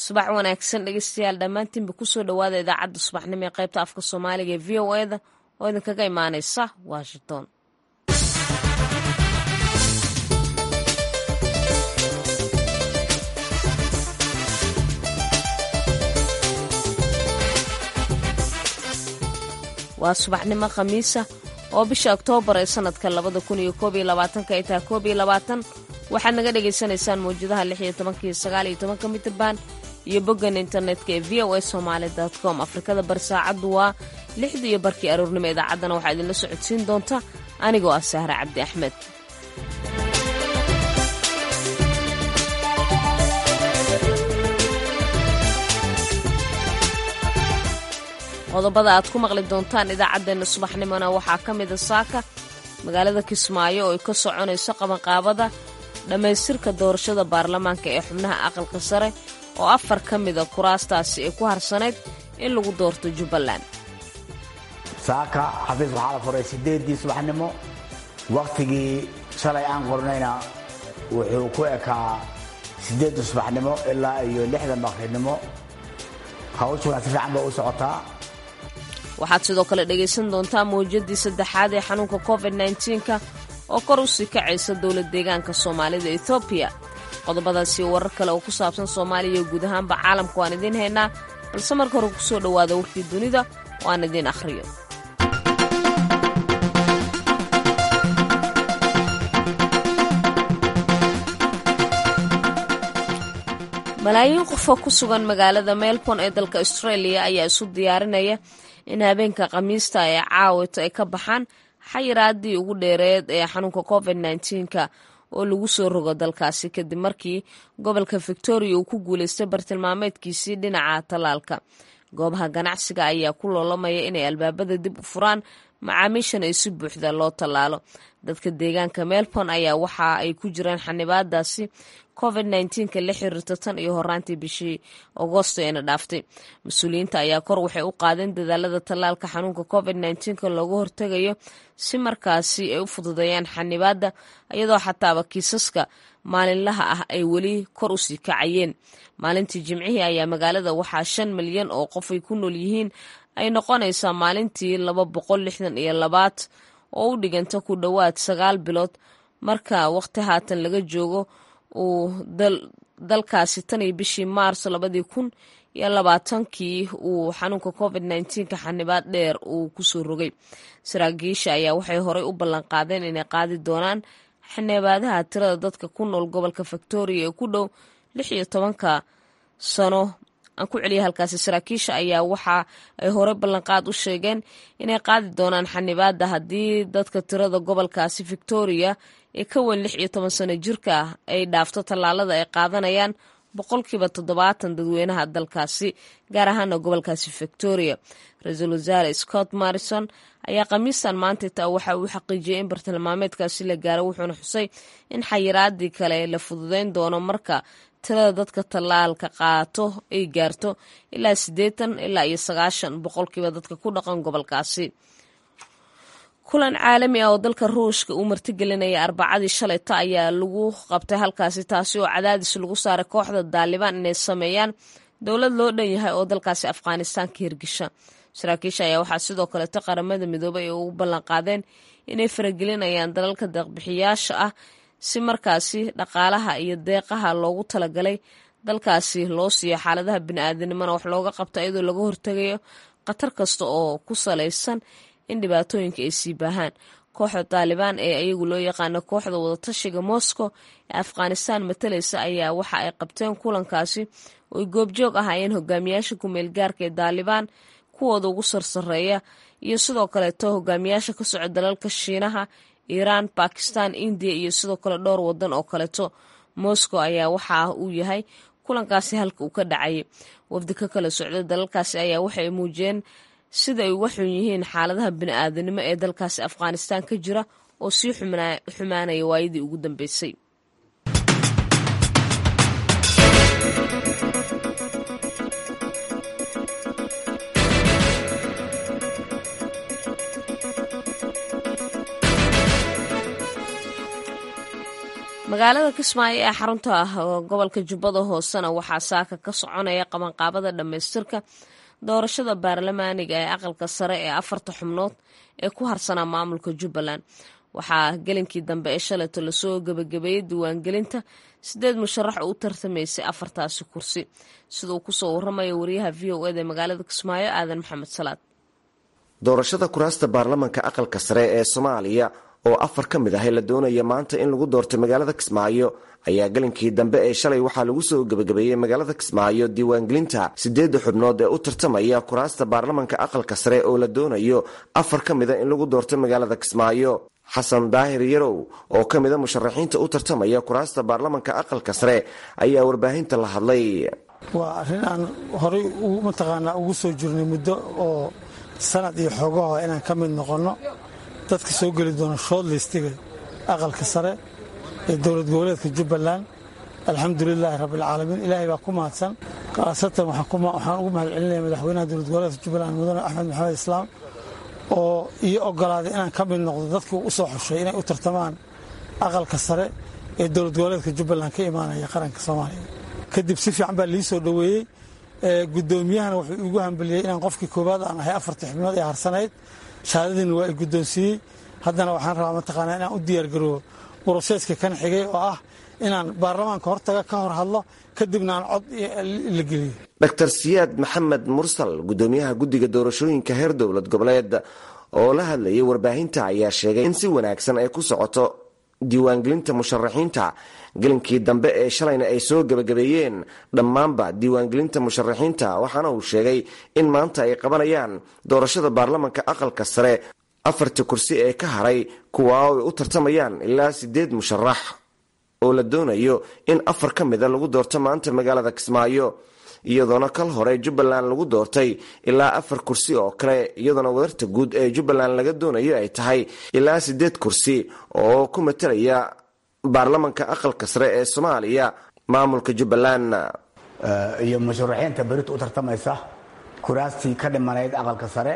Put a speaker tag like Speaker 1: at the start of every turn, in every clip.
Speaker 1: subax wanaagsan dhegeystayaal dhammaantiinba kusoo dhowaada idaacadda subaxnimo ee qaybta afka soomaaliga ee v o eda oo idinkaga imaaneysa washington waa subaxnimo khamiisa oo bisha oktoobar ee sanadka labada kun iyo koob iyo labaatanka ay tahay koob iyo labaatan waxaad naga dhagaysanaysaan mawjadaha lix iyo tobanka iyo sagaal iyo tobanka mitirban iyo boggan internetka ee v o a somaali com afrikada bari saacaddu waa lixda iyo barkii aroornimo idaacaddana waxaa idinla socodsiin doonta anigoo ah sahre cabdi axmed qodobada aad ku maqli doontaan idaacaddeenna subaxnimona waxaa ka mida saaka magaalada kismaayo oo ay ka soconayso qabanqaabada dhammaystirka doorashada baarlamaanka ee xubnaha aqalka sare oo afar ka mida kuraastaasi ay ku harsanayd in lagu doorto jubbaland
Speaker 2: saaka xafiis waxaa la furay siddeeddii subaxnimo wakhtigii shalay aan qornayna wuxuu ku ekaa siddeedda subaxnimo ilaa iyo lixda maqribnimo hawshuna si fiican bay u socotaa
Speaker 1: waxaad sidoo kale dhegaysan doontaa mawjadii saddexaad ee xanuunka covid nka oo kor u sii kacaysa dowlad deegaanka soomaalida etoobiya qodobadaasi warar kale oo ku saabsan soomaaliya iyo guud ahaanba caalamka waan idiin haynaa balse marka hore kusoo dhowaada warkii dunida oo aan idiin akhriyo malaayiin qofoo ku sugan magaalada melbourne ee dalka australia ayaa isu diyaarinaya in habeenka khamiista ee caawito ay ka baxaan xayiraadii ugu dheereed ee xanuunka covid nka oo lagu soo rogo dalkaasi kadib markii gobolka victoria uu ku guuleystay bartilmaameedkiisii dhinaca tallaalka goobaha ganacsiga ayaa ku loolamaya inay albaabada dib u furaan macaamiishan ay si buuxda loo tallaalo dadka deegaanka melbourne ayaa waxa ay ku jiraan xanibaadaasi covid nka la xiriirta tan iyo horaantii bishii agosto eena dhaaftay mas-uuliyiinta ayaa kor waxay u qaadeen dadaalada tallaalka xanuunka covid nka looga hortegayo si markaasi ay u fududeeyaan xanibaadda iyadoo xataaba kiisaska maalinlaha ah ay weli kor u sii kacayeen maalintii jimcihii ayaa magaalada waxaa shan milyan oo qof ay ku nool yihiin ay noqonaysaa maalintii laba boqol lixdan iyo labaad oo u dhiganta ku dhowaad sagaal bilood marka waqti haatan laga joogo uu dalkaasi tan iyo bishii maarso labadii kun iyo labaatankii uu xanuunka covid nka xanibaad dheer uu kusoo rogay saraakiisha ayaa waxay horey u ballanqaadeen inay qaadi doonaan xanibaadaha tirada dadka ku nool gobolka victoria ee ku dhow lix iyo tobanka sano aan ku celiya halkaasi saraakiisha ayaa waxa ay horey ballanqaad u sheegeen inay qaadi doonaan xanibaadda haddii dadka tirada gobolkaasi victoria ee ka weyn lix iyo toban sano jirka ah ay dhaafto tallaalada ay qaadanayaan boqolkiiba toddobaatan dadweynaha dalkaasi gaar ahaana gobolkaasi victoria ra-iisul wasaare scott morrison ayaa khamiistan maantayta waxa uu xaqiijiyey in bartilmaameedkaasi la gaaro wuxuuna xusay in xayiraadii kale la fududeyn doono marka tirada dadka tallaalka qaato ay gaarto ilaa siddeetan ilaa iyo sagaashan boqolkiiba dadka ku dhaqan gobolkaasi kulan caalami ah oo dalka ruushka uu martigelinaya arbacadii shalayta ayaa lagu qabtay halkaasi taasi oo cadaadis lagu saaray kooxda daalibaan inay sameeyaan dowlad loo dhan yahay oo dalkaasi afghanistaan ka hirgisha saraakiisha ayaa waxaa sidoo kaleeto qaramada midoobay ay ugu ballanqaadeen inay faragelinayaan dalalka deeqbixiyaasha ah si markaasi dhaqaalaha iyo deeqaha loogu talagalay dalkaasi loo siiyo xaaladaha bini-aadanimona wax looga qabta iyadoo laga hortegayo khatar kasta oo ku salaysan in dhibaatooyinka ay sii baahaan kooxda taalibaan ee ayagu loo yaqaano kooxda wadatashiga moscow ee afghanistaan matalaysa ayaa waxa ay qabteen kulankaasi ooy goobjoog ahaayeen hogaamiyaasha ku-meel gaarka ee taalibaan kuwooda ugu sarsareeya iyo sidoo kaleeto hogaamiyaasha ka soco dalalka shiinaha iiraan bakistan indiya iyo sidoo kale dhowr wadan oo kaleeto moscow ayaa waxa uu yahay kulankaasi halka uu ka dhacayay wafdi ka kala socda dalalkaasi ayaa waxay muujiyeen sida ay uga xun yihiin xaaladaha bini-aadanimo ee dalkaasi afghanistaan ka jira oo sii xumaanaya waayadii ugu dambeysay magaalada kismaayo ee xarunta ah gobolka jubbada hoosena waxaa saaka ka soconaya qabanqaabada dhammaystirka doorashada baarlamaaniga ee aqalka sare ee afarta xubnood ee ku harsanaa maamulka jubbaland waxaa gelinkii dambe ee shalayto lasoo gebagabeeyey diiwaangelinta sideed musharax oo u tartamaysay afartaasi kursi sida uu kusoo waramaya wariyaha v o eda ee magaalada kismaayo aadan maxamed salaad
Speaker 3: doorashada kuraasta baarlamanka aqalka sare ee soomaaliya oo afar ka mid ah la doonaya maanta in lagu doorto magaalada kismaayo ayaa galinkii dambe ee shalay waxaa lagu soo gebagabeeyey magaalada kismaayo diiwaangelinta sideedda xubnood ee u tartamaya kuraasta baarlamanka aqalka sare oo la doonayo afar ka mida in lagu doorto magaalada kismaayo xasan daahir yarow oo ka mida musharaxiinta u tartamaya kuraasta baarlamanka aqalka sare ayaa warbaahinta la hadlay
Speaker 4: waa arrin aan horay mataqaanaa ugu soo jirnay muddo oo sanad iyo xoogaho inaan ka mid noqonno dadka soo geli doona shoodlistiga aqalka sare ee dowlad goboleedka jubbaland alxamdulilaahi rabbilcaalamiin ilaahay baa ku mahadsan khaasatan waxaan ugu mahad celinaya madaxweynaha dowlad goboleedka jubbaland mudane axmed maxamed islaam oo ii ogolaaday inaan ka mid noqdo dadkii u soo xushay inay u tartamaan aqalka sare ee dowlad goboleedka jubbaland ka imaanaya qaranka soomaaliya kadib si fiican baa lii soo dhoweeyey gudoomiyahana wuxuu iigu hambeliyey inaan qofkii koowaad aan ahay afartii xubnood ee harsanayd shahaadadiina waa i guddoonsiiyey haddana waxaan rabaa mataqaanaa inaan u diyaargaroobo broseeska kan xigay oo ah inaan baarlamaanka hortaga ka hor hadlo kadibna aan cod la geliyo
Speaker 3: dr siyaad maxamed mursal gudoomiyaha guddiga doorashooyinka heer dowlad goboleed oo la hadlayay warbaahinta ayaa sheegay in si wanaagsan ay ku socoto diiwaangelinta musharaxiinta gelinkii dambe ee shalayna ay soo gebagabeeyeen dhammaanba diiwaangelinta musharaxiinta waxaana uu sheegay in maanta ay qabanayaan doorashada baarlamanka aqalka sare afarta kursi ee ka haray kuwa ay u tartamayaan ilaa sideed musharax oo la doonayo in afar ka mida lagu doorto maanta magaalada kismaayo iyadoona kal hore jubbaland lagu doortay ilaa afar kursi oo kale iyadoona wadarta guud ee jubbaland laga doonayo ay tahay ilaa sideed kursi oo ku matalaya baarlamanka aqalka sare ee soomaaliya maamulka jubbaland
Speaker 2: iyo musharaxiinta berita u tartamaysa kuraastii ka dhimanayd aqalka sare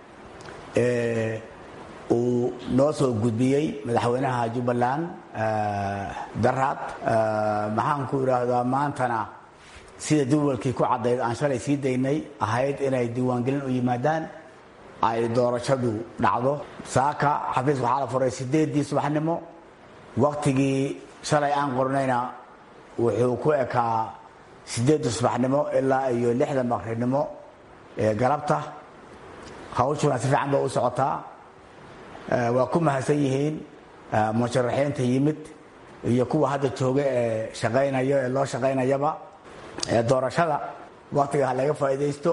Speaker 2: ee uu noo soo gudbiyey madaxweynaha jubbaland daraad maxaan ku idhaahdaa maantana sida duwalkii ku caddayd aan shalay sii daynay ahayd inay diiwaangelin u yimaadaan ay doorashadu dhacdo saaka xafiis waxaa la furay sideedii subaxnimo waktigii shalay aan qornayna wuxuu ku ekaa sideedda subaxnimo ilaa iyo lixda maqribnimo ee galabta hawshuna si fiican ba u socotaa waa ku mahadsan yihiin musharaxiinta yimid iyo kuwa hadda jooga ee shaqaynayo ee loo shaqaynayaba doorashada waktiga ha laga faa'iidaysto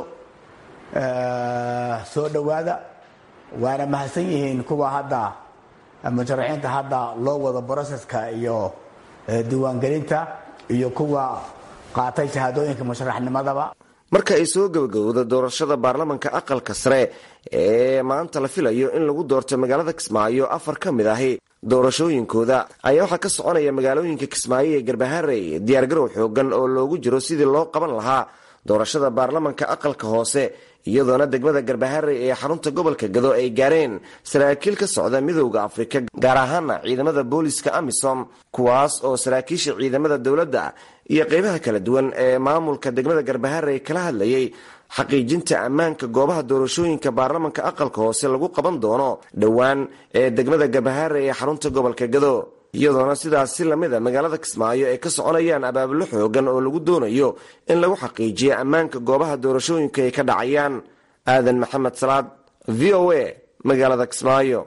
Speaker 2: soo dhowaada waana mahadsan yihiin kuwa hadda musharaxiinta hadda loo wado broseska iyo diiwaangelinta iyo kuwa qaatay shahaadooyinka musharaxnimadaba
Speaker 3: marka ay soo gabagabowda doorashada baarlamanka aqalka sare ee maanta la filayo in lagu doorto magaalada kismaayo afar ka mid ahi doorashooyinkooda ayaa waxaa ka soconaya magaalooyinka kismaayo ee garbaharey diyaargarow xoogan oo loogu jiro sidii loo qaban lahaa doorashada baarlamanka aqalka hoose iyadoona degmada garbaharey ee xarunta gobolka gado ay gaareen saraakiil ka socda midowda afrika gaar ahaana ciidamada booliska amisom kuwaas oo saraakiisha ciidamada dowladda iyo qeybaha kala duwan ee maamulka degmada garbaharey kala hadlayay xaqiijinta ammaanka goobaha doorashooyinka baarlamanka aqalka hoose lagu qaban doono dhowaan ee degmada garbaharey ee xarunta gobolka gado iyadoona sidaas si lamida magaalada kismaayo ay ka soconayaan abaabulo xoogan oo lagu doonayo in lagu xaqiijiyo ammaanka goobaha doorashooyinka ay ka dhacayaan aadan maxamed salaad v o a magaalada kismaayo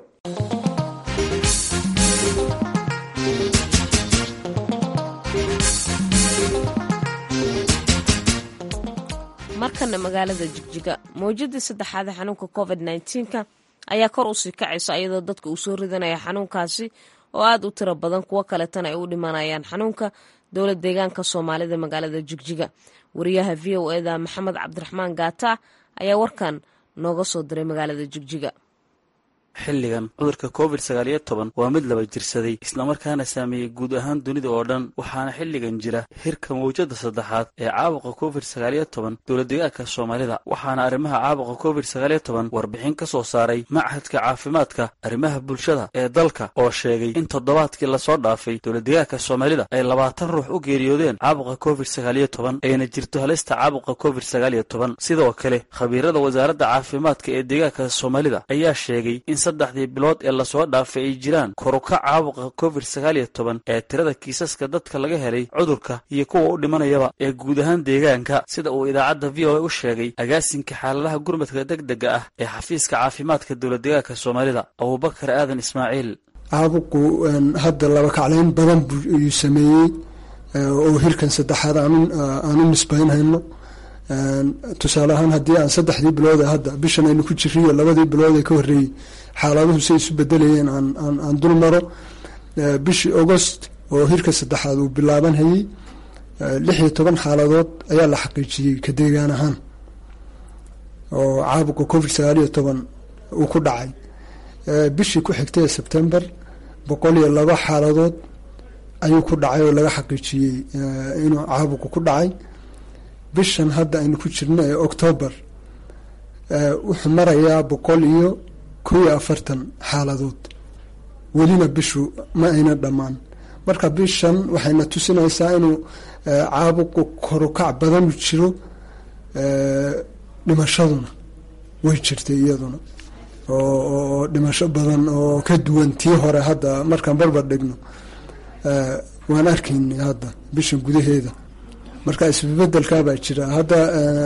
Speaker 1: markana magaalada jigjiga mawjadii saddexaad ee xanuunka covid nka ayaa kor usii kacaysa iyadoo dadka uu soo ridanaya xanuunkaasi oo aad u tiro badan kuwo kaletana ay u dhimanayaan xanuunka dowlad deegaanka soomaalida magaalada jigjiga wariyaha v o eda maxamed cabdiraxmaan gaata ayaa warkan nooga soo diray magaalada jigjiga
Speaker 5: xilligan cudurka covid sagaaliyo toban waa mid laba jirsaday islamarkaana saameeyey guud ahaan dunida oo dhan waxaana xilligan jira hirka mawjada saddexaad ee caabuqa covid sagaaliyo toban dowladdegaanka soomaalida waxaana arrimaha caabuqa covid sagaaliyo toban warbixin ka soo saaray machadka caafimaadka arrimaha bulshada ee dalka oo sheegay in toddobaadkii lasoo dhaafay dowladdegaanka soomaalida ay labaatan ruux u geeriyoodeen caabuqa covid sagaaliyo toban ayna jirto halista caabuqa covid sagaaliyo toban sidoo kale khabiirada wasaaradda caafimaadka ee deegaanka soomaalida ayaa sheegay in saddexdii bilood ee lasoo dhaafay ay jiraan koruka caabuqa covid sagaaliyo toban ee tirada kiisaska dadka laga helay cudurka iyo kuwa u dhimanayaba ee guud ahaan deegaanka sida uu idaacadda v o a u sheegay agaasinka xaaladaha gurmadka deg dega ah ee xafiiska caafimaadka dowladdegaanka soomaalida abubakar aadan ismaaciil
Speaker 6: caabuqu hadda laba kaclayn badan buu sameeyey oo hirkan saddexaad aan u nisbaynhayno tusaale ahaan haddii aan saddexdii bilood ee hadda bishan aynu ku jiriyo labadii bilood ee ka horreeyey xaaladuhu say isu bedelayeen aan dul maro bishii augost oo hirka saddexaad uu bilaaban hayey lix iyo toban xaaladood ayaa la xaqiijiyey ka deegaan ahaan oo caabuqa covid sagaaliyo toban uu ku dhacay bishii ku xigtay ee sebtember boqol iyo laba xaaladood ayuu ku dhacay oo laga xaqiijiyey inuu caabuqu ku dhacay bishan hadda aynu ku jirno ee octoobar wuxuu marayaa boqol iyo kow iyo afartan xaaladood welina bishu ma ayna dhammaan marka bishan waxayna tusinaysaa inuu caabuqu korukac badanu jiro dhimashaduna way jirtay iyaduna oo dhimasho badan oo ka duwan tii hore hadda markaan barbar dhigno waan arkaynay hadda bishan gudaheeda marka isbebedelkaabaa jira hadda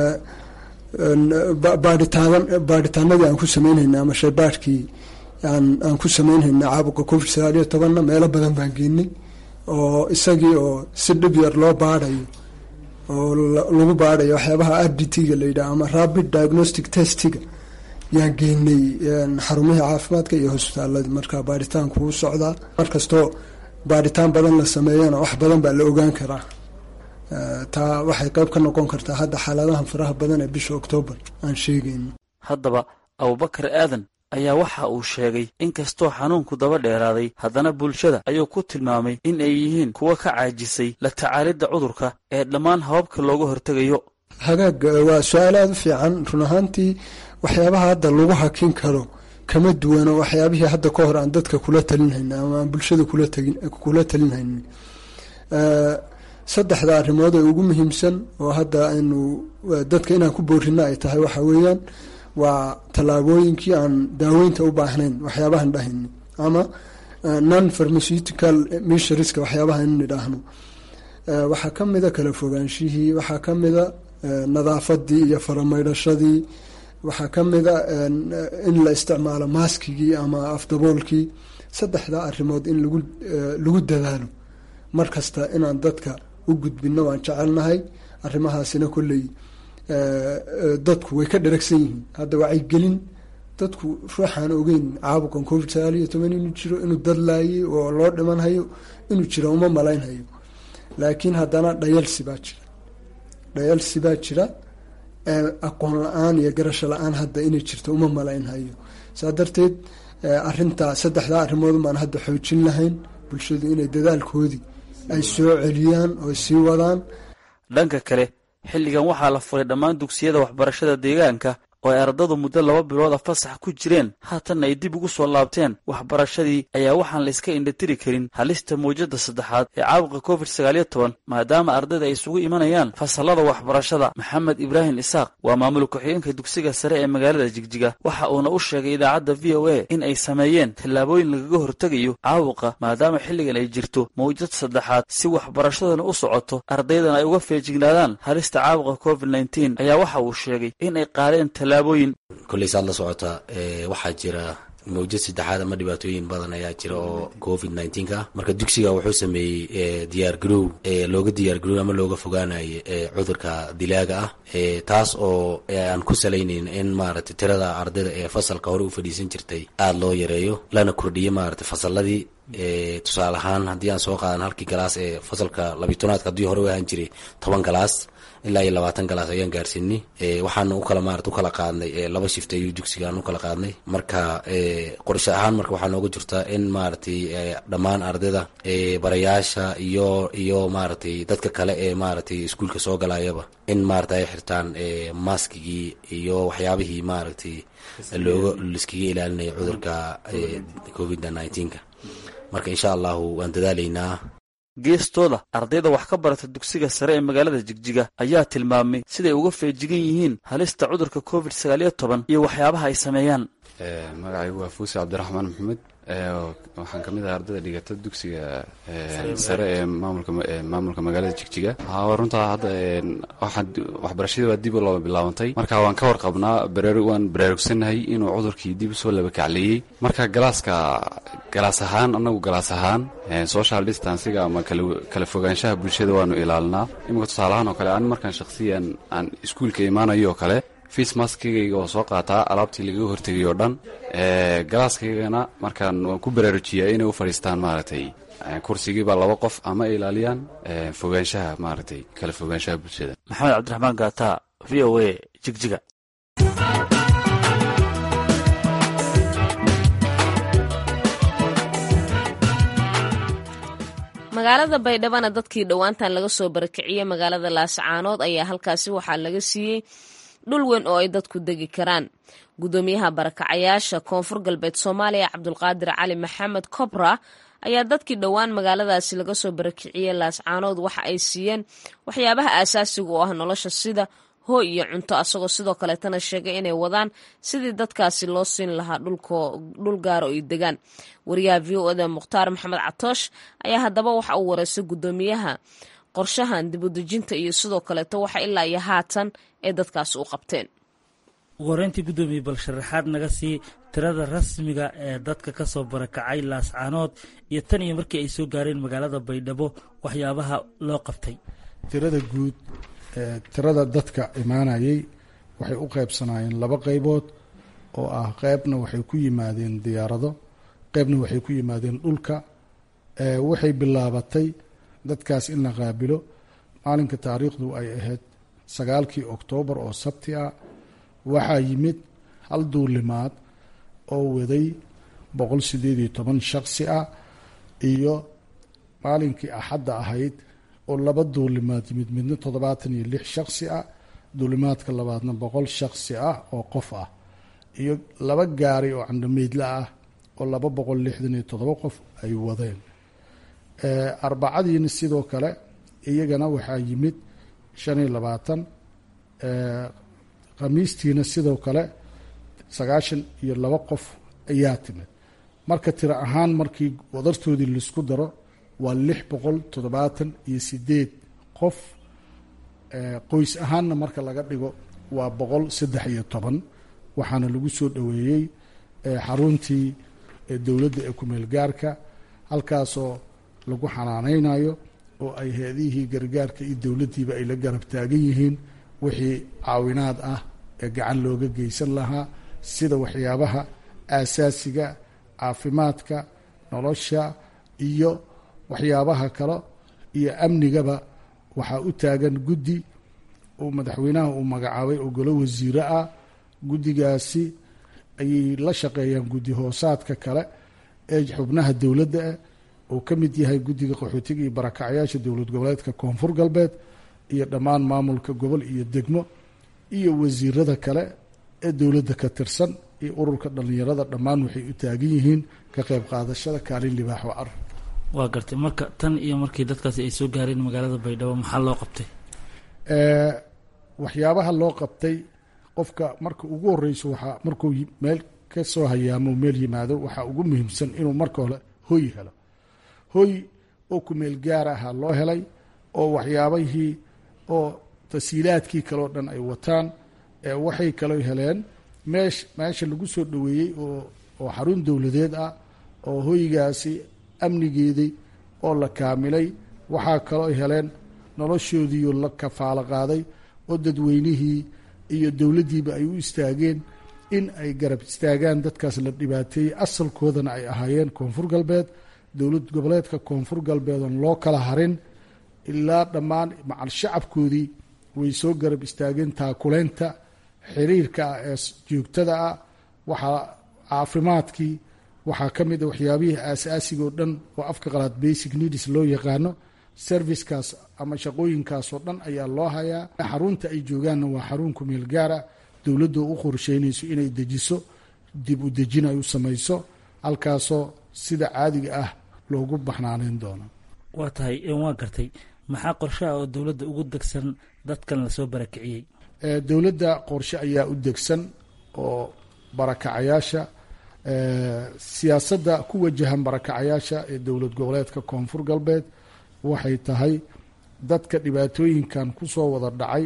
Speaker 6: baadhitaan baadhitaanadii aan ku sameynhayna ama shaybaadhkii aan aan ku sameynhayna caabuqa covid sagaaliyo tobanna meelo badan baan geenay oo isagii oo si dhib yar loo baadhayo oo lagu baadhayo waxyaabaha r d t-ga la yidhaha ama rapid diagnostic testiga yaan geynay xarumihii caafimaadka iyo hosbitaaladii marka baadhitaanku u socdaa markastoo baadhitaan badan la sameeyana wax badan baa la ogaan karaa taa waxay qayb ka noqon kartaa hadda xaaladahan faraha badan ee bisha oktoobar aan sheegayno
Speaker 5: haddaba abubakar aadan ayaa waxa uu sheegay in kastoo xanuunku daba dheeraaday haddana bulshada ayuu ku tilmaamay in ay yihiin kuwa ka caajisay la tacaalidda cudurka ee dhammaan hababka looga hortegayo
Speaker 6: hagaag waa su-aal aada u fiican run ahaantii waxyaabaha hadda lagu hakin karo kama duwano waxyaabihii hadda ka hor aan dadka kula talinhayna ama aan bulshada kula talinhaynin saddexda arrimood ee ugu muhiimsan oo hadda aynu dadka inaan ku boorino ay tahay waxa weeyaan waa tallaabooyinkii aan daaweynta u baahnayn waxyaabahan dhahayni ama non pharmaceutical missureska waxyaabaha inu nidhaahno waxaa ka mida kala fogaanshihii waxaa ka mida nadaafadii iyo faramaydhashadii waxaa ka mida in la isticmaalo maaskigii ama afdaboolkii saddexda arrimood in lagu lagu dadaalo mar kasta inaan dadka u gudbino waan jecelnahay arrimahaasina kolley dadku way ka dharagsan yihiin hadda wacyigelin dadku ruuxaan ogeyn caabuqan covid sagaal iyo toban inuu jiro inuu dadlaayay oo loo dhimanhayo inuu jiro uma malaynhayo laakiin haddana dhayalsi baa jira dhayalsi baa jira aqoon la-aan iyo garasho la-aan hadda inay jirto uma malaynhayo saa darteed arintaa saddexdaa arrimood baan hadda xoojin lahayn bulshadu inay dadaalkoodii ay soo celiyaan oo sii wadaan
Speaker 5: dhanka kale xilligan waxaa la furay dhammaan dugsiyada waxbarashada deegaanka oo ay ardadu muddo laba bilooda fasax ku jireen haatanna ay dib ugu soo laabteen waxbarashadii ayaa waxaan la iska indhatiri karin halista mawjadda saddexaad ee caabuqa covid sagaaliyo toban maadaama ardayda ay isugu imanayaan fasallada waxbarashada maxamed ibraahim isaaq waa maamul ku-xigeenka dugsiga sare ee magaalada jigjiga waxa uuna u sheegay idaacadda v o a in ay sameeyeen tallaabooyin lagaga hortegayo caabuqa maadaama xilligan ay jirto mawjad saddexaad si waxbarashadana u socoto ardaydana ay uga feejignaadaan halista caabuqa covid nneteen ayaa waxa uu sheegay in ay qaadeen
Speaker 7: kolley saad la socotaa waxaa jira mawjad saddexaad ama dhibaatooyin badan ayaa jira oo covid nneteen-ka ah marka dugsiga wuxuu sameeyey diyaar garow looga diyaar garow ama looga fogaanayo cudurka dilaaga ah taas oo aan ku salaynayn in maaragtay tirada ardayda ee fasalka hore u fadhiisan jirtay aada loo yareeyo lana kordhiyo maaragtay fasaladii tusaale ahaan haddii aan soo qaadan halkii galaas ee fasalka labitonaadka haddii hore u ahaan jiray toban galaas ilaa iyo labaatan galaas ayaan gaarsiinay waxaana ukala maarata ukala qaadnay laba shift ayuu dugsigaan ukala qaadnay marka qorshe ahaan marka waxaa nooga jirtaa in maaragtay dhammaan ardayda barayaasha iyo iyo maaragtay dadka kale ee maaragtay iskuulka soo galayaba in maarata ay xirtaan maskigii iyo waxyaabihii maaragtay looga liskaga ilaalinayo cudurka covid nneteen-ka marka insha allahu waan dadaalaynaa
Speaker 5: geestooda ardayda wax ka barata dugsiga sare ee magaalada jigjiga ayaa tilmaamay siday uga feejigan yihiin halista cudurka covid sagaaliyo toban iyo waxyaabaha ay sameeyaan
Speaker 8: magacaygu waa fuusi cabdiraxmaan maxamed waxaan ka mid ahay ardayda dhigata dugsiga sare ee maamulka magaalada jigjiga runtaa hadda waxbarashadii baa dib loo bilaabantay marka waan ka warqabnaa waan baraarugsannahay inuu cudurkii dib usoo labakacleeyey marka galaaska galaas ahaan annagu galaas ahaan social distanciga ama kala fogaanshaha bulshada waanu ilaalinaa iminka tusaalahaan oo kale an markaan shakhsiyan aan iskuulka imaanayo oo kale face maskigayga oo soo qaataa alaabtii lagaga hortegay oo dhan galaaskaygana markaan waan ku baraarujiyaa inay u fadhiistaan maaragtay kursigiiba laba qof ama ay ilaaliyaan fogaanshaha maaragtay kala fogaanshaha bulshada
Speaker 5: maxamed cabdiraxmaan gaata v o a jigjiga
Speaker 1: magaalada baydhabana dadkii dhowaantan laga soo barakiciyey magaalada laascaanood ayaa halkaasi waxaa laga siiyey dhul weyn oo ay dadku degi karaan gudoomiyaha barakacayaasha koonfur galbeed soomaaliya cabdulqaadir cali maxamed cobra ayaa dadkii dhowaan magaaladaasi laga soo barakiciyey laascaanood waxa ay siiyeen waxyaabaha aasaasiga oo ah nolosha sida hooy iyo cunto asagoo sidoo kaleetana sheegay inay wadaan sidii dadkaasi loo siin lahaa dhul gaara oo ay degaan wariyaha v o da mukhtaar maxamed catoosh ayaa haddaba waxa uu wareystay gudoomiyaha qorshahan dibudejinta iyo sidoo kaleeto waxa ilaa iyo haatan ee dadkaasi u qabteen
Speaker 9: ugu horeyntii guddoomiye bal sharaxaad naga sii tirada rasmiga ee dadka ka soo barakacay laascaanood iyo tan iyo markii ay soo gaareen magaalada baydhabo waxyaabaha loo qabtay
Speaker 10: tirada guud tirada dadka imaanayay waxay u qaybsanaayeen laba qaybood oo ah qeybna waxay ku yimaadeen diyaarado qeybna waxay ku yimaadeen dhulka waxay bilaabatay dadkaas in la qaabilo maalinka taariikhdu ay ahayd sagaalkii oktoobar oo sabti ah waxaa yimid hal duulimaad oo waday boqol sideed iyo toban shaksi ah iyo maalinkii axadda ahayd oo laba duulimaad yimid midna toddobaatan iyo lix shaksi ah duulimaadka labaadna boqol shaksi ah oo qof ah iyo laba gaari oo candhameydla ah oo laba boqol lixdan iyo toddoba qof ay wadeen arbacadiina sidoo kale iyagana waxaa yimid shan iyo labaatan khamiistiina sidoo kale sagaashan iyo laba qof ayaa timid marka tiro ahaan markii wadartoodii laisku daro waa lix boqol toddobaatan iyo sideed qof qoys ahaanna marka laga dhigo waa boqol saddex iyo toban waxaana lagu soo dhoweeyey xaruntii dowladda ee kumeel gaarka halkaasoo lagu xanaaneynayo oo ay heedihii gargaarka iyo dowladdiiba ay la garab taagan yihiin wixii caawinaad ah ee gacan looga geysan lahaa sida waxyaabaha aasaasiga caafimaadka nolosha iyo waxyaabaha kale iyo amnigaba waxaa u taagan guddi uu madaxweynaha uu magacaabay oo golo wasiire ah guddigaasi ayay la shaqeeyaan guddi hoosaadka kale ee xubnaha dowladda ah oo ka mid yahay guddiga qaxootiga iyo barakacyaasha dowlad goboleedka koonfur galbeed iyo dhammaan maamulka gobol iyo degmo iyo wasiirada kale ee dowladda ka tirsan iyo ururka dhallinyarada dhammaan waxay u taagan yihiin ka qayb qaadashada kaalin libaax oo ar
Speaker 9: waa gartay marka tan iyo markii dadkaasi ay soo gaareen magaalada baydhabo maxaa loo qabtay
Speaker 10: waxyaabaha loo qabtay qofka marka ugu horeyso waxaa markuu meel ka soo hayaamo meel yimaado waxaa ugu muhiimsan inuu marka hore hoy helo hoy oo kumeel gaar ahaa loo helay oo waxyaabihii oo tasiilaadkii kaleo dhan ay wataan waxay kaloo heleen meesh meesha lagu soo dhoweeyey oo oo xarun dowladeed ah oo hoygaasi amnigeedii oo la kaamilay waxaa kaloo heleen noloshoodiioo la kafaalo qaaday oo dadweynihii iyo dowladdiiba ay u istaageen in ay garab istaagaan dadkaas la dhibaateeyey asalkoodana ay ahaayeen koonfur galbeed dowlad goboleedka koonfur galbeed oon loo kala harin ilaa dhammaan macal shacabkoodii way soo garab istaageen taakuleynta xiriirka ah ee joogtada ah waxaa caafimaadkii waxaa ka mid a waxyaabihii aasaasiga oo dhan oo afka qalaad basic needs loo yaqaano servicekaas ama shaqooyinkaas oo dhan ayaa loo hayaa xarunta ay joogaanna waa xarun kumeel gaara dowladda u qorsheynayso inay dejiso dib u dejin ay u samayso halkaasoo sida caadiga ah loogu baxnaaneyn doono
Speaker 9: waa tahay waa gartay maxaa qorshaha oo dowladda ugu degsan dadkan lasoo barakiciyey
Speaker 10: dowladda qorshe ayaa u degsan oo barakacayaasha siyaasadda ku wajahan barakacayaasha ee dowlad goboleedka koonfur galbeed waxay tahay dadka dhibaatooyinkan kusoo wada dhacay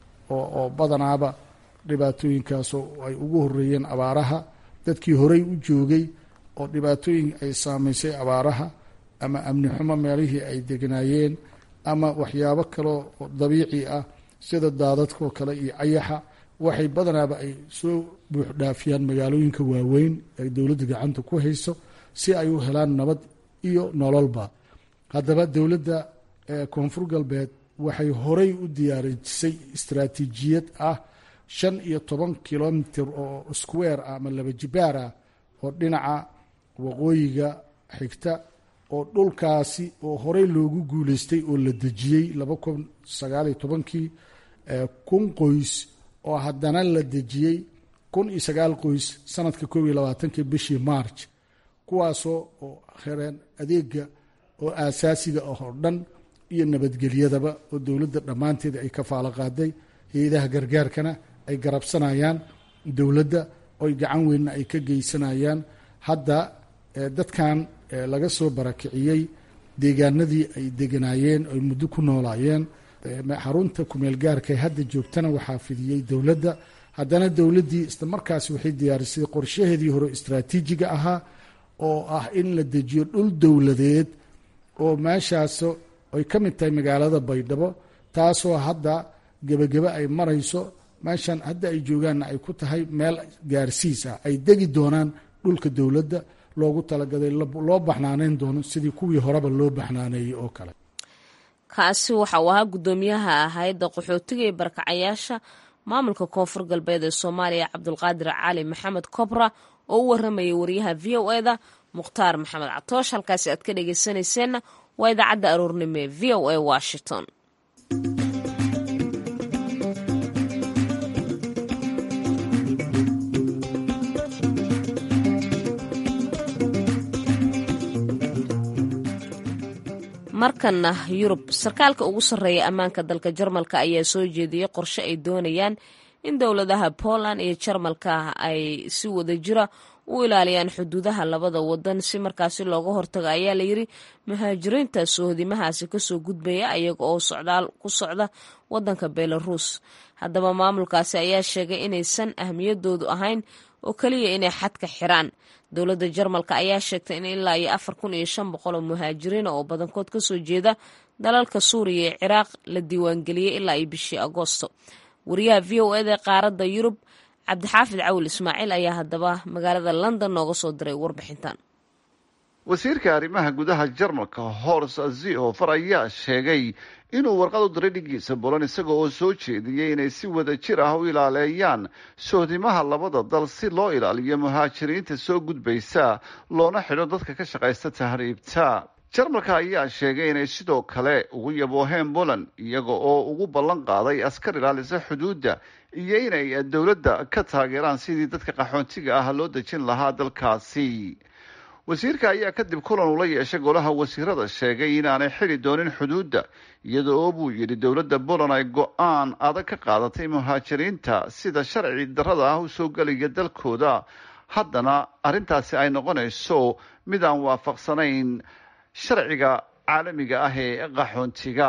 Speaker 10: oo badanaaba dhibaatooyinkaasoo ay ugu horeeyeen abaaraha dadkii horey u joogay oo dhibaatooyin ay saameysay abaaraha ama amni xumo meelihii ay deganaayeen ama waxyaabo kaleo dabiici ah sida daadadkoo kale iyo ayaxa waxay badanaaba ay soo buuxdhaafiyaan magaalooyinka waaweyn ay dowladda gacanta ku hayso si ay u helaan nabad iyo nololba haddaba dowladda koonfur galbeed waxay horey u diyaarisay istaraatiijiyad ah shan iyo toban kilomitr oo square ah ama laba jibaar ah oo dhinaca waqooyiga xigta oo dhulkaasi oo horey loogu guuleystay oo la dejiyey laba kun sagaaliyo tobankii kun qoys oo haddana la dejiyey kun iyo sagaal qoys sanadka koob iyo labaatankii bishii march kuwaasoo oo hereen adeega oo aasaasiga ah oo dhan iyo nabadgelyadaba oo dowladda dhammaanteeda ay ka faalo qaaday hay-adaha gargaarkana ay garabsanayaan dowladda oy gacan weynna ay ka geysanayaan hadda dadkan laga soo barakiciyey deegaanadii ay deganaayeen ay muddo ku noolaayeen xarunta kumeel gaarka hadda joogtana waxaa fidiyey dowladda haddana dowladdii isla markaasi waxay diyaarisay qorshaheedii hore istraatiijiga ahaa oo ah in la dejiyo dhul dowladeed oo meeshaas ay ka mid tahay magaalada baydhabo taasoo hadda gebagebe ay marayso meeshan hadda ay joogaanna ay ku tahay meel gaarsiis ah ay degi doonaan dhulka dowladda loogu talagaday loo baxnaaneyn doono sidii kuwii horeba loo baxnaaneeyey oo kale
Speaker 1: kaasi waxa uu ahaa guddoomiyaha hay-adda qaxootiga ee barakacayaasha maamulka koonfur galbeed ee soomaaliya cabdulqaadir cali maxamed kobra oo u waramayay wariyaha v o eda mukhtaar maxamed catoosh halkaasi aad ka dhegeysanayseena waa idaacadda aroornimo ee v o a washington markana yurub sarkaalka ugu sarreeya ammaanka dalka jarmalka ayaa soo jeediyey qorshe ay doonayaan in dowladaha poland iyo jarmalka ay si wada jira u ilaaliyaan xuduudaha labada wadan si markaasi looga hortago ayaa layiri muhaajiriinta soohodimahaasi kasoo gudbaya ayaga oo socdaal ku socda wadanka belarus haddaba maamulkaasi ayaa sheegay inaysan ahmiyadoodu ahayn oo keliya inay xadka xiraan dowladda jarmalka ayaa sheegtay in ilaa iyo afar kun iyo shan boqol oo muhaajiriina oo badankood kasoo jeeda dalalka suuriya ee ciraaq la diiwaangeliyey ilaa iyo bishii agoosto wariyaha v o eda qaaradda yurub cabdixaafid cawil ismaaciil ayaa haddaba magaalada london nooga soo diray warbixintan
Speaker 11: wasiirka arrimaha gudaha jarmalka hors zihofer ayaa sheegay inuu warqad u diray dhigiisa bolan isaga oo soo jeediyey inay si wada jir ah u ilaaleeyaan sohdimaha labada dal si loo ilaaliyo muhaajiriinta soo gudbaysa loona xidho dadka ka shaqaysta tahriibta jarmalka ayaa sheegay inay sidoo kale ugu yabooheen poland iyaga oo ugu ballan qaaday askar ilaalisa xuduudda iyo inay dowladda ka taageeraan sidii dadka qaxoontiga ah loo dejin lahaa dalkaasi wasiirka ayaa kadib kulan ula yeeshay golaha wasiirada sheegay inaanay xidi doonin xuduudda iyada oo buu yidhi dowladda poland ay go-aan adag ka qaadatay muhaajiriinta sida sharci darrada ah u soo gelaya dalkooda haddana arrintaasi ay noqonayso mid aan waafaqsanayn sharciga caalamiga ah ee qaxoontiga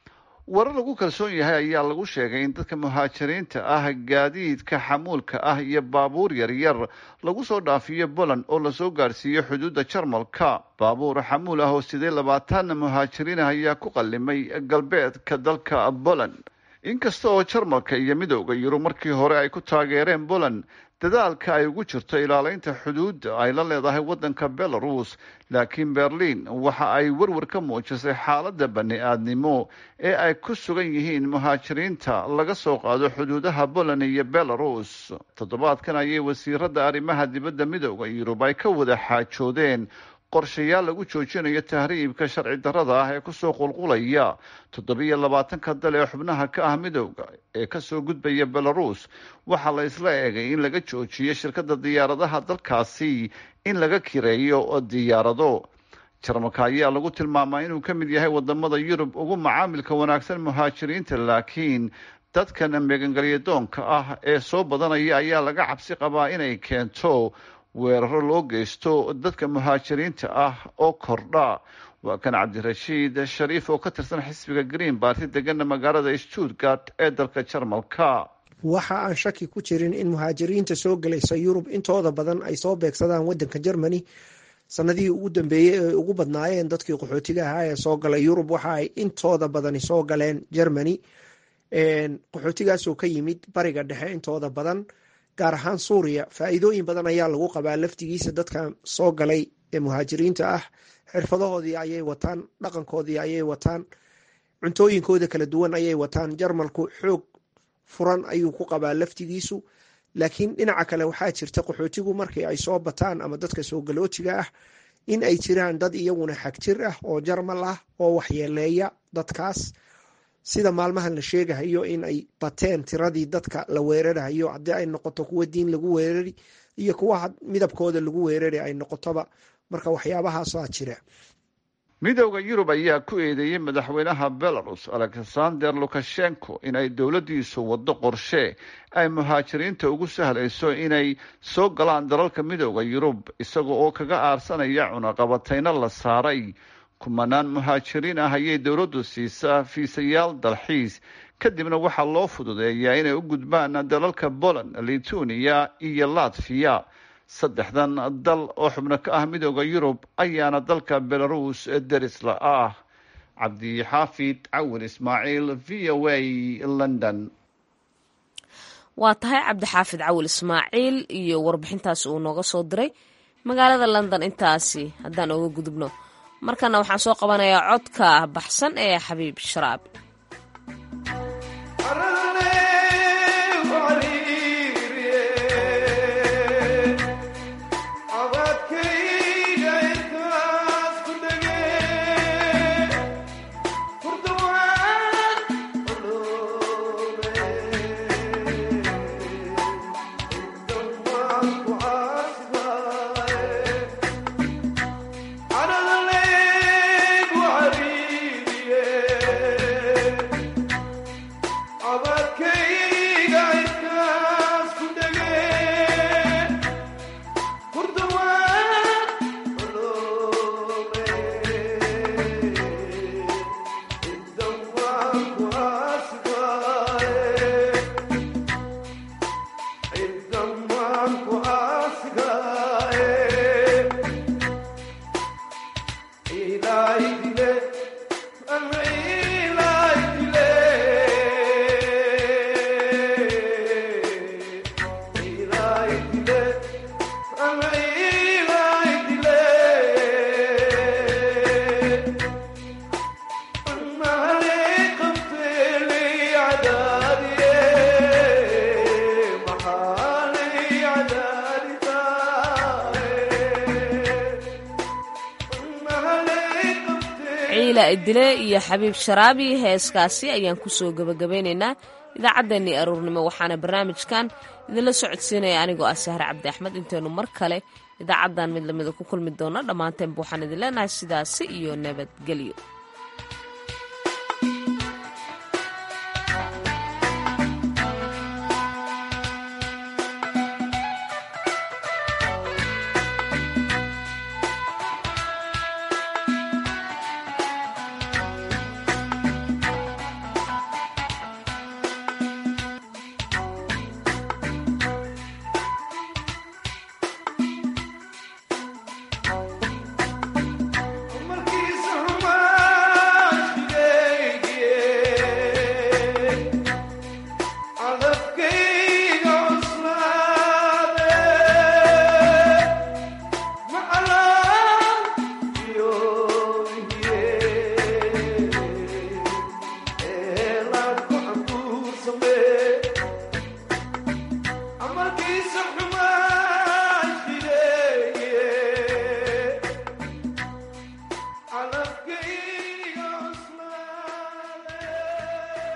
Speaker 11: warar lagu kalsoon yahay ayaa lagu sheegay in dadka muhaajiriinta ah gaadiidka xamuulka ah iyo baabuur yaryar lagu soo dhaafiyo poland oo lasoo gaadhsiiyo xuduudda jarmalka baabuur xamuul ah oo sidee labaatan muhaajiriin ah ayaa ku qallimay galbeedka dalka poland inkasta oo jarmalka iyo midooda yurub markii hore ay ku taageereen poland dadaalka ay ugu jirto ilaaleynta xuduudda ay la leedahay waddanka belarus laakiin berliin waxa ay werwer ka muujisay xaaladda bani-aadnimo ee ay ku sugan yihiin muhaajiriinta laga soo qaado xuduudaha poland iyo belarus toddobaadkan ayay wasiiradda arrimaha dibadda midooda yurub ay ka wada xaajoodeen qorshayaal lagu joojinayo tahriibka sharci darrada ah ee kusoo qulqulaya toddobiyo labaatanka dal ee xubnaha ka ah midowda ee kasoo gudbaya belarus waxaa la isla eegay in laga joojiyo shirkadda diyaaradaha dalkaasi in laga kireeyo diyaarado jarmalka ayaa lagu tilmaamaa inuu ka mid yahay wadamada yurub ugu macaamilka wanaagsan muhaajiriinta laakiin dadkan megangalyadoonka ah ee soo badanaya ayaa laga cabsi qabaa inay keento weeraro loo geysto dadka muhaajiriinta ah oo kordha waa kan cabdirashiid shariif oo ka tirsan xisbiga green barty degana magaalada stuttgart ee dalka jarmalka
Speaker 12: waxa aan shaki ku jirin in muhaajiriinta soo gelaysa yurub intooda badan ay soo beegsadaan wadanka germany sanadihii ugu dambeeyey ee ugu badnaayeen dadkii qaxootiga ahaa ee soo galay yurub waxa ay intooda badani soo galeen germany qaxootigaasoo ka yimid bariga dhexe intooda badan gaar ahaan suuriya faa-iidooyin badan ayaa lagu qabaa laftigiisa dadka soo galay ee muhaajiriinta ah xirfadahoodii ayay wataan dhaqankoodii ayay wataan cuntooyinkooda kala duwan ayay wataan jarmalku xoog furan ayuu ku qabaa laftigiisu laakiin dhinaca kale waxaa jirta qaxootigu markii ay soo bataan ama dadka soo galootiga ah in ay jiraan dad iyaguna xagjir ah oo jarmal ah oo waxyeeleeya dadkaas sida maalmahan la sheegahayo in ay bateen tiradii dadka la weerarahayo haddii ay noqoto kuwa diin lagu weerari iyo kuwa midabkooda lagu weerari ay noqotoba marka waxyaabahaasaa jira
Speaker 11: midowda yurub ayaa ku eedeeyey madaxweynaha belarus alexander lukashenko inay dowladdiisu waddo qorshe ay muhaajiriinta ugu sahlayso inay soo galaan dalalka midowda yurub isaga oo kaga aarsanaya cunaqabatayno la saaray kumanaan muhaajiriin ah ayay dowladdu siisaa fiisayaal dalxiis kadibna waxaa loo fududeeyaa inay u gudbaan dalalka poland lithuania iyo latviya saddexdan dal oo xubno ka ah midooda yurub ayaana dalka belarus derisla ah cabdixaafid cawil ismaaciil v o a london
Speaker 1: waa tahay cabdixaafid cawil ismaaciil iyo warbixintaasi uu nooga soo diray magaalada london intaasi haddaan oga gudubno markana waxaan soo qabanayaa codka baxsan ee xabiib sharaab dile iyo xabiib sharaabi heeskaasi ayaan kusoo gabagabeynaynaa idaacaddeenii aruurnimo waxaana barnaamijkan idinla socodsiinaya anigoo ah sahre cabdi axmed intaynu mar kale idaacaddan mid lamida ku kulmi doonno dhammaanteenba waxaan idin leenahay sidaasi iyo nabadgelyo